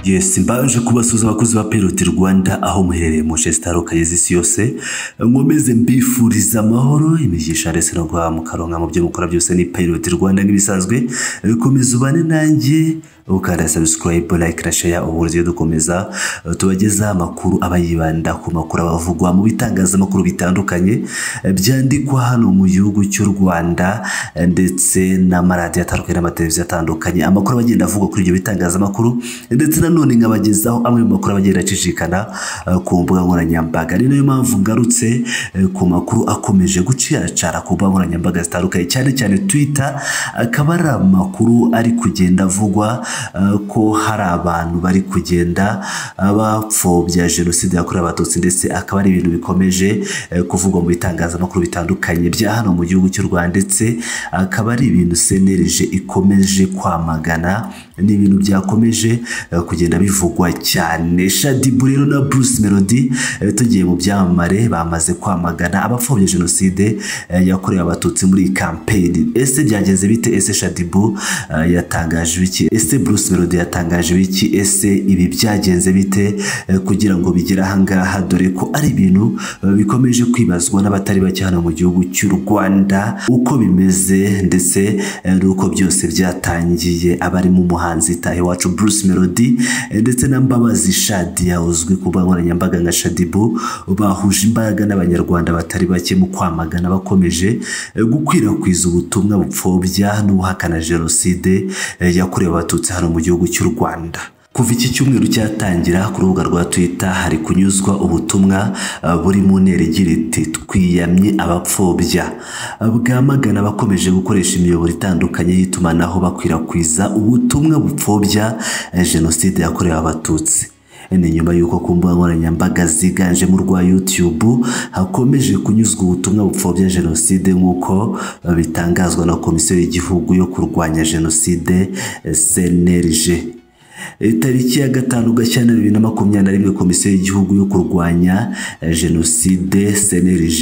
yes mbanje kubasuza abakozi ba piroti rwanda aho muherereye mu nce zitandukanye z'isi yose nkomeze mbifuriza amahoro imigisha ndetse no guhaha mukaronka mu byo mukora byose ni piroti rwanda nk'ibisanzwe komeza ubane nanjye ukanda sabusikarayibu layike na sheya ubu buryo dukomeza eh, tubagezaho amakuru aba yibanda ku makuru aba avugwa mu bitangazamakuru bitandukanye eh, byandikwa hano mu gihugu cy'u rwanda eh, ndetse n'amaradiyo atandukanye n'amateleviziyo atandukanye amakuru aba agenda avugwa kuri ibyo bitangazamakuru eh, ndetse nanone nkabagezaho amwe mu makuru aba agenda acicikana eh, ku mbuga nkoranyambaga ni nayo mpamvu ngarutse eh, ku makuru akomeje guciracara ku mbuga nkoranyambaga zitandukanye cyane cyane twita akaba ari amakuru ari kugenda avugwa eh, ko hari abantu bari kugenda eh, bapfobya jenoside yakorewe abatutsi ndetse akaba ari ibintu bikomeje eh, kuvugwa mu bitangazamakuru bitandukanye bya hano mu gihugu cy'u rwanda ndetse akaba ari ibintu senerije ikomeje kwamagana ni ibintu byakomeje eh, kugenda bivugwa cyane shadibu rero na bruce melody eh, tugiye mu byamamare bamaze kwamagana abapfobya jenoside eh, yakorewe abatutsi muri iyi kampeni ese byagenze bite ese shadibu eh, yatangaje iki ese bruce melody yatangaje iki ese ibi byagenze bite eh, kugira ngo bigere ahangaha dore ko ari ibintu eh, bikomeje kwibazwa n'abatari bake hano mu gihugu cy'u rwanda uko bimeze ndetse eh, n'uko byose byatangiye abarimo umuhanzi tahe wacu bruce melody eh, ndetse na mbabazi shadia uzwi ku mbuga nkoranyambaga nka shadibu bahuje imbaraga n'abanyarwanda batari bake mu kwamagana bakomeje eh, gukwirakwiza ubutumwa bupfobya n'ubuhakana jenoside eh, yakorewe abatutsi hano mu gihugu cy'u rwanda kuva iki cyumweru cyatangira ku rubuga rwa twita hari kunyuzwa ubutumwa eh, buri mu ntera igira iti twiyamye abapfobya bwamagana abakomeje gukoresha imiyoboro itandukanye y'itumanaho bakwirakwiza ubutumwa bupfobya eh, jenoside yakorewe abatutsi ni nyuma y'uko ku mbuga nkoranyambaga ziganjemo urwa YouTube hakomeje kunyuzwa ubutumwa bupfobya jenoside nk'uko eh, bitangazwa na komisiyo y'igihugu yo kurwanya jenoside eh, CNLG itariki ya gatanu gashyantare bibiri na makumyabiri na rimwe komisiyo y'igihugu yo kurwanya eh, jenoside cnlg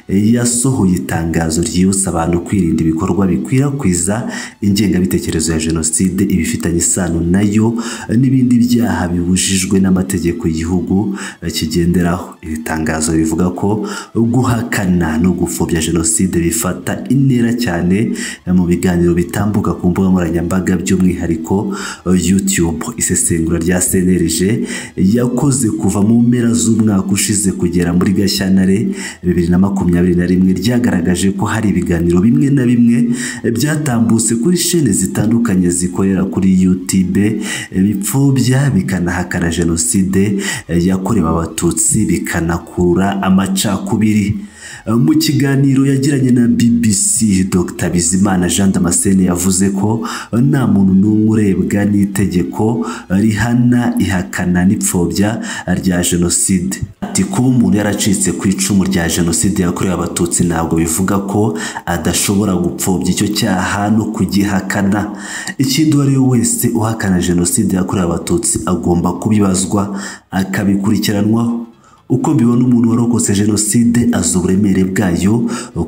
eh, yasohoye itangazo ryibutsa abantu kwirinda ibikorwa bikwirakwiza ingengabitekerezo ya jenoside ibifitanye isano nayo eh, n'ibindi byaha bibujijwe n'amategeko y'igihugu eh, kigenderaho iri tangazo rivuga ko guhakana no gupfobya jenoside bifata intera cyane eh, mu biganiro bitambuka ku mbuga nkoranyambaga by'umwihariko eh, youtube isesengura rya cnlg yakoze kuva mu mpera z'umwaka ushize kugera muri gashyantare bibiri na makumyabiri na rimwe ryagaragaje ko hari ibiganiro bimwe na bimwe eh, byatambutse kuri shene zitandukanye zikorera kuri youtube eh, bipfobya bikanahakana jenoside eh, yakorewe abatutsi bikanakurura amacakubiri mu kiganiro yagiranye na bbc dr bizimana jean damascene yavuze ko nta muntu n'umwe urebwa n'itegeko rihana ihakana n'ipfobya rya jenoside ati kuba umuntu yaracitse ku icumu rya jenoside yakorewe abatutsi ntabwo bivuga ko adashobora gupfobya icyo cyaha no kugihakana ikindi uwo ari we wese uhakana jenoside yakorewe abatutsi agomba kubibazwa akabikurikiranwaho uko mbibona umuntu warokotse jenoside azi uburemere bwayo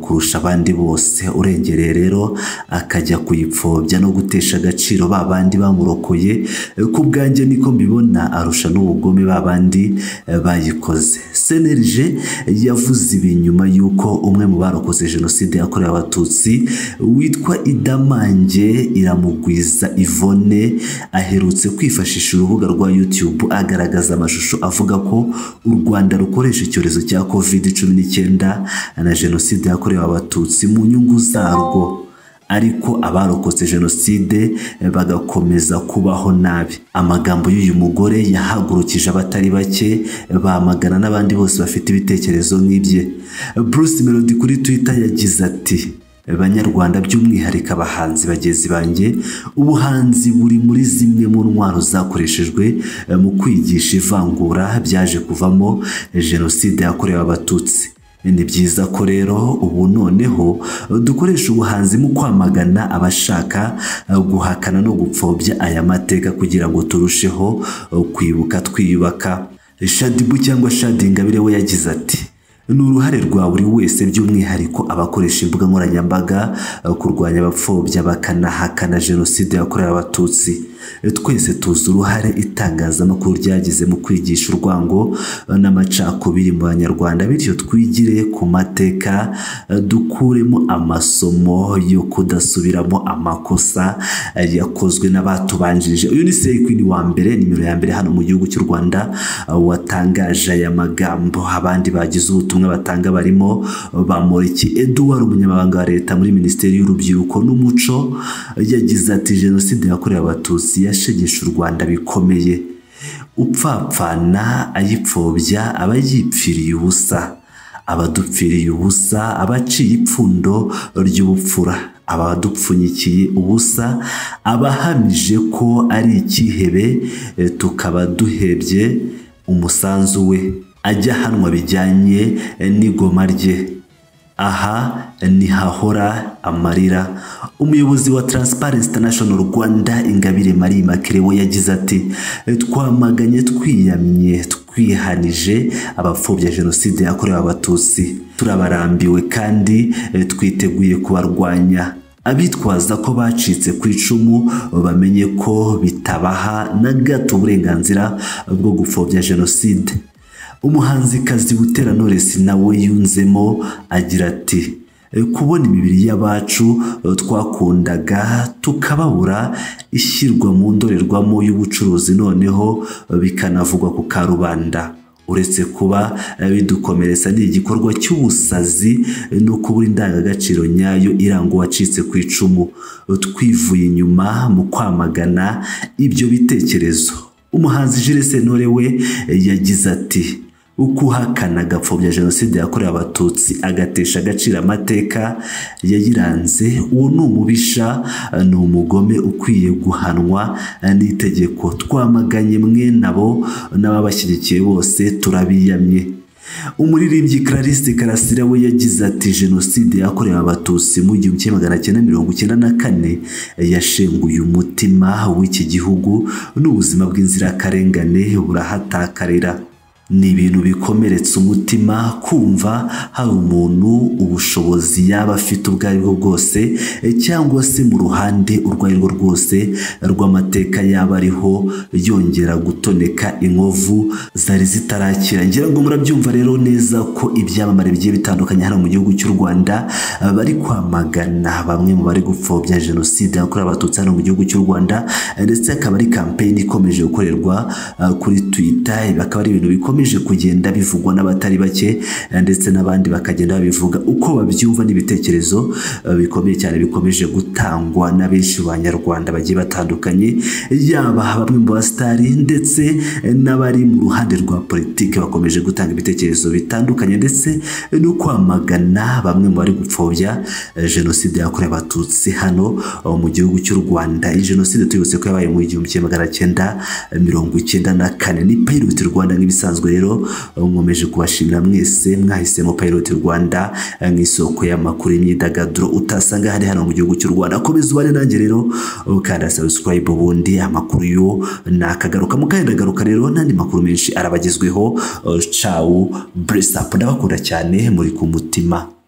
kurusha abandi bose urengereye rero akajya kuyipfobya no gutesha agaciro ba bandi bamurokoye eh, ku bwanjye niko mbibona arusha n'ubugome ba bandi eh, bayikoze cnlg yavuze ibi nyuma y'uko umwe mu barokotse jenoside yakorewe abatutsi witwa idamange iramugwiza ivone aherutse kwifashisha urubuga rwa youtube agaragaza amashusho avuga ko u rwanda Rwanda rukoresha icyorezo cya covid cumi n'icyenda na jenoside yakorewe abatutsi mu nyungu zarwo ariko abarokotse jenoside eh, bagakomeza kubaho nabi amagambo y'uyu mugore yahagurukije abatari bake eh, bamagana n'abandi bose bafite ibitekerezo nk'ibye bruce melody kuri twitter yagize ati banyarwanda by'umwihariko abahanzi bagenzi banjye ubuhanzi buri muri zimwe mu ntwaro zakoreshejwe eh, mu kwigisha ivangura byaje kuvamo jenoside yakorewe abatutsi ni byiza ko rero ubu noneho dukoresha ubuhanzi mu kwamagana abashaka eh, guhakana no gupfobya aya mateka kugira ngo turusheho eh, kwibuka twiyubaka shadibu cyangwa shadingabire we yagize ati ni uruhare rwa buri wese by'umwihariko abakoresha imbuga nkoranyambaga eh, kurwanya abapfobya bakanahakana jenoside yakorewe abatutsi twese tuzi uruhare itangazamakuru ryagize mu kwigisha urwango eh, n'amacakubiri mu banyarwanda bityo twigire ku mateka eh, dukuremo amasomo yo kudasubiramo amakosa eh, yakozwe n'abatubanjirije uyu ni sekwini wa mbere nimero ya mbere hano mu gihugu cy'u rwanda eh, watangaje aya magambo abandi bagize ubutumwa batanga barimo eh, bamuriki eduwari umunyamabanga wa leta muri minisiteri y'urubyiruko n'umuco eh, yagize ati jenoside yakorewe abatutsi yashegeshe u rwanda bikomeye upfapfana ayipfobya aba yipfiriye ubusa abadupfiriye ubusa abaciye ipfundo ry'ubupfura abadupfunyikiye ubusa abahamije ko ari icyihebe eh, tukaba duhebye umusanzu we ajya ahanwa bijyanye eh, n'igoma rye aha ntihahora amarira umuyobozi wa Transparency International Rwanda Ingabire Marie Immaculée we yagize ati twamaganye twiyamye twihanije abapfobya jenoside yakorewe abatutsi turabarambiwe kandi eh, twiteguye kubarwanya abitwaza ko bacitse ku icumu bamenye ko bitabaha na gato uburenganzira bwo gupfobya jenoside umuhanzikazi Butera Knowless nawe yunzemo agira ati "E, kubona imibiri y'abacu e, twakundaga tukababura ishyirwa mu ndorerwamo y'ubucuruzi noneho e, bikanavugwa ku karubanda uretse kuba e, bidukomeretsa ni igikorwa cy'ubusazi e, no kubura indangagaciro nyayo iranga uwacitse ku icumu E, twivuye inyuma mu kwamagana ibyo bitekerezo umuhanzi Jules Sentore we e, yagize ati uko uhakana agapfobya jenoside yakorewe abatutsi agatesha agaciro amateka yayiranze uwo ni umubisha e, ni umugome ukwiye guhanwa e, n'itegeko twamaganye mwe nabo n'ababashyigikiye bose turabiyamye umuririmbyi Clarisse Karasira we yagize ati jenoside yakorewe abatutsi mu gihumbi kimwe magana cyenda mirongo icyenda na kane yashenguye umutima w'iki gihugu n'ubuzima bw'inzirakarengane burahatakarira ni ibintu bikomeretsa umutima kumva hari umuntu ubushobozi yaba afite ubwo ari bwo bwose eh, cyangwa se mu ruhande urwo ari rwo rwose rw'amateka yaba ariho yongera gutoneka inkovu zari zitarakira ngira ngo murabyumva rero neza ko ibyamamare bigiye bitandukanye hano mu gihugu cy'u rwanda eh, bari kwamagana bamwe mu bari gupfobya jenoside yakorewe abatutsi hano mu gihugu cy'u rwanda eh, ndetse akaba ari kampeyini ikomeje gukorerwa eh, kuri twita ibi akaba ari ibintu bikomeje kugenda bivugwa n'abatari bake eh, ndetse n'abandi bakagenda babivuga uko babyumva n'ibitekerezo eh, bikomeye cyane bikomeje gutangwa na benshi mu banyarwanda bagiye batandukanye yaba bamwe mu basitari ndetse eh, n'abari mu ruhande rwa politiki bakomeje gutanga ibitekerezo bitandukanye ndetse eh, no kwamagana bamwe mu bari gupfobya eh, jenoside yakorewe abatutsi hano eh, mu gihugu cy'u rwanda iyi jenoside tuyibutse ko yabaye mu igihumbi kimwe magana cyenda eh, mirongo icyenda na kane ni payiroti rwanda nk'ibisanzwe rero eh, nkomeje kubashimira mwese mwahisemo payiroti rwanda eh, nk'isoko y'amakuru y'imyidagaduro utasanga ahari hano mu gihugu cy'u rwanda komeza ubane nanjye rero ukanda sabusikarayibe ubundi amakuru yo nakagaruka mukayandagaruka rero n'andi makuru menshi arabagezweho eh, cawu buresi apu ndabakunda cyane muri ku mutima